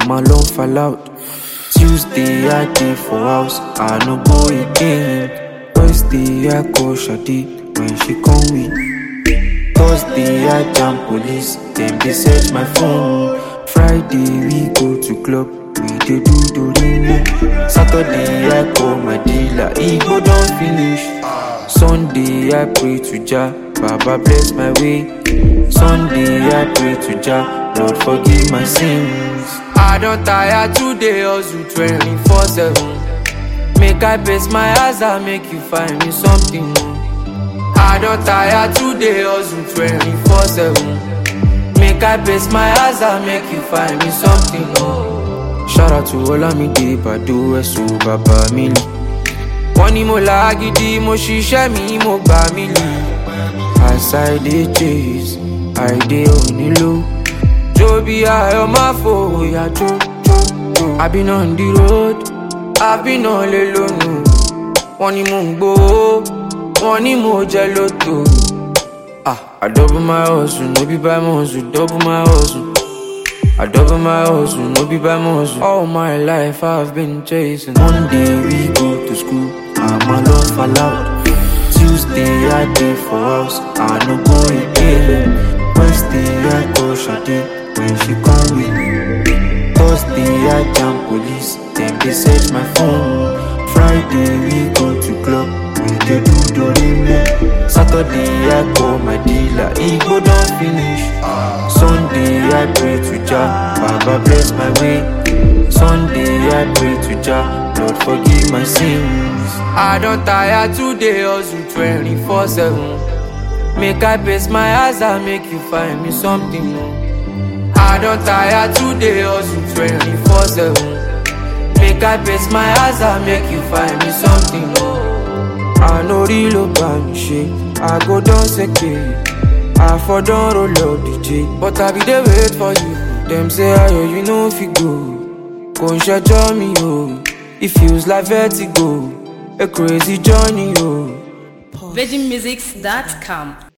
I'm alone fall out. Tuesday I dey for house, I no go again. Wednesday I call Shadi when she come with. Thursday I jam police, dem dey search my phone. Friday we go to club, we dey do dorime. Saturday I call my dealer, e go don finish. Sunday I pray to Jah, Baba bless my way. Sunday I pray to Jah, Lord forgive my sins. I don tire today hustle 24/7. Make I pace my eyes and make you find me something. I don tire today hustle 24/7. Make I pace my eyes and make you find me something. Shout out to Olamide Bado Ẹ̀sùn bàbá mi lì. Wọ́n ní mo là á gidi, mo ṣiṣẹ́ mi, mo gbà mí lì. As I dey chase, I dey onílò. Jó bí ayọ̀ máa fòyà jó jó jó. I been on the road, I been on lè lónù. Wọ́n ní mò ń gbowó, wọ́n ní mo jẹ lóto. Ah, I double my hustle, no be by muscle, double my hustle. I double my hustle, no be by muscle. All my life I've been chasing. Monday we go to school, I'm alone fall out. Tuesday I dey for house, I no go again. Wednesday I call Shadi when she come with. Thursday I jam police, dem dey search my phone. Friday we go to club, we dey do dorime. Saturday I call my dealer, e go don finish. Sunday I pray to Jah, Baba bless my way. Sunday I pray to Jah, Lord forgive my sins. I don tire today hustle 24/7. Make I pace my eyes and make you find me something. I don tire today hustle 24/7. Make I pace my eyes and make you find me something. I no real about me shit. I go down second. I for don roll up DJ. But I be dey wait for you. Dem say ayo you no fit go. Kò ń ṣẹjọ́ mi o. It feels like vertigo. A crazy journey o. VeggieMusics.com